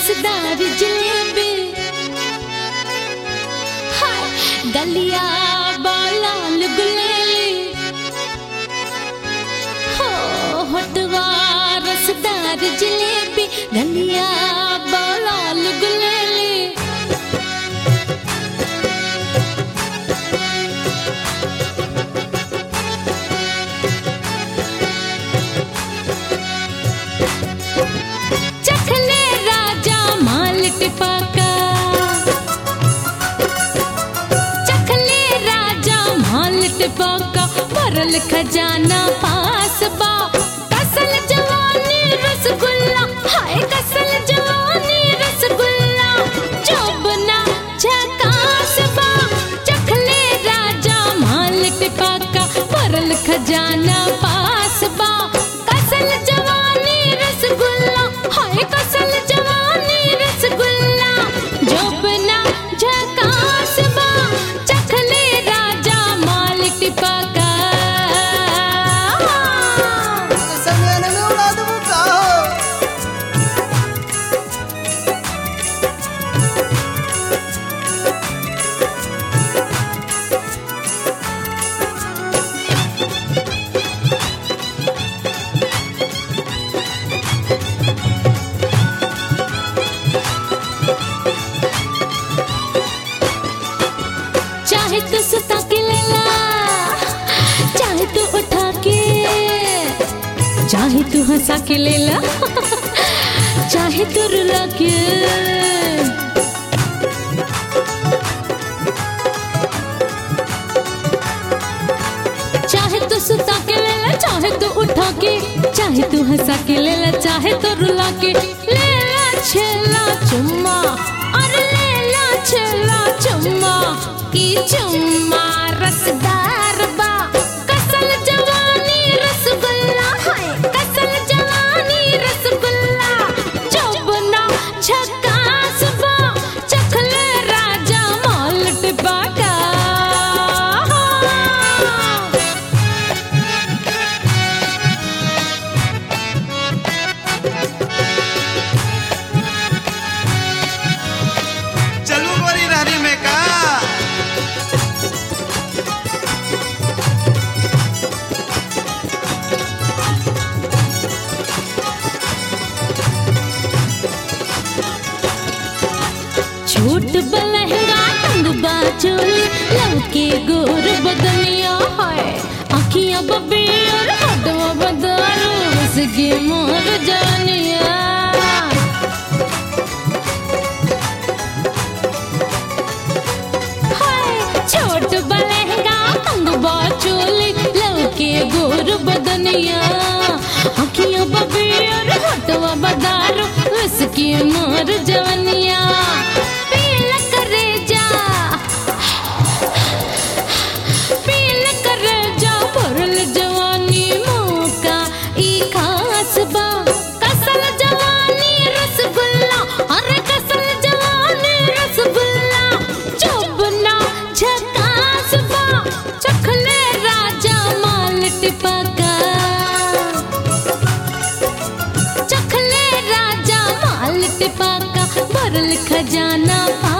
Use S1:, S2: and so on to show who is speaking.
S1: रसदार जलेबी हाय गलिया बालाल गुलेली हो होटवा रसदार जलेबी गलिया बालाल गुलेली चखले राजा माल टिपाका चखले राजा माल टिपाका भरल खजाना पास बा कसल जवानी रसगुल्ला हाय कसल जवानी रसगुल्ला चौबना झकास बा चखले राजा माल टिपाका भरल खजाना पास बा कसल जवानी रसगुल्ला हाय कसल जवानी रसगुल्ला जोबना झकास बा चखले राजा माल टिपाका
S2: समय में उड़ा दूंगा
S1: चाहे तो सुता के ले ला चाहे तो उठा के चाहे तू हंसा के ले ला चाहे तो रुला के चाहे तो सुता के ले ला चाहे तो उठा के चाहे तू हंसा के ले ला चाहे तो रुला के ले ला छेला चुम्मा अरे ले ला छेला चुम्मा की चुम्मा रसदार बा कसल जवानी रसगुल्ला हाय कसल जवानी रसगुल्ला चौबना झकास बा चखले राजा माल टिपाका
S2: चलू गोरी रहरी में का
S1: छोट बलहंगा टंग बाचोली लौके गोर बदनिया है अखियां बबी और हटवा बदारू उसकी मोर जानिया हाय, छोट बलहंगा टंग बाचोली लौके गोर बदनिया अखियां बबी और हटवा बदारू उसकी मोर जवनिया पील करे जा पील करे जा भरल जवानी मौका ई खास बा कसल जवानी रसगुल्ला अरे कसल जवानी रसगुल्ला चौबना झकास बा चखले राजा माल टिपका चखले राजा माल टिपाका भरल खजाना पा